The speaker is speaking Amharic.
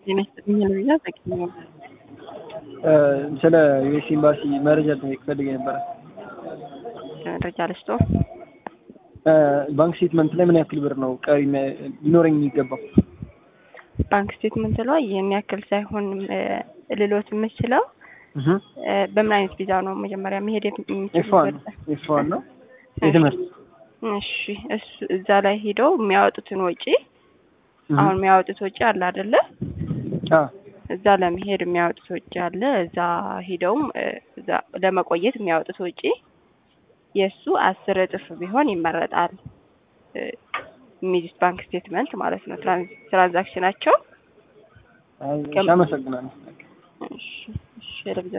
ጤና ይስጥልኝ ልብያ ጠቅኝ ስለ ዩኤስ ኤምባሲ መረጃ ልጠይቅ ፈልጌ ነበረ። መረጃ ልስጦ ባንክ ስቴትመንት ላይ ምን ያክል ብር ነው ቀሪ ሊኖረኝ የሚገባው? ባንክ ስቴትመንት ላይ የሚያክል ሳይሆን ልሎት የምችለው በምን አይነት ቪዛ ነው መጀመሪያ መሄድ ኤፍ ዋን ኤፍ ዋን ነው የትምህርት እሺ እሱ እዛ ላይ ሄደው የሚያወጡትን ወጪ አሁን የሚያወጡት ወጪ አለ አይደለ? እዛ ለመሄድ የሚያወጡት ወጪ አለ። እዛ ሂደውም እዛ ለመቆየት የሚያወጡት ወጪ የእሱ አስር እጥፍ ቢሆን ይመረጣል። የሚይዙት ባንክ ስቴትመንት ማለት ነው። ትራንዛክሽናቸው አመሰግናለሁ። እሺ እሺ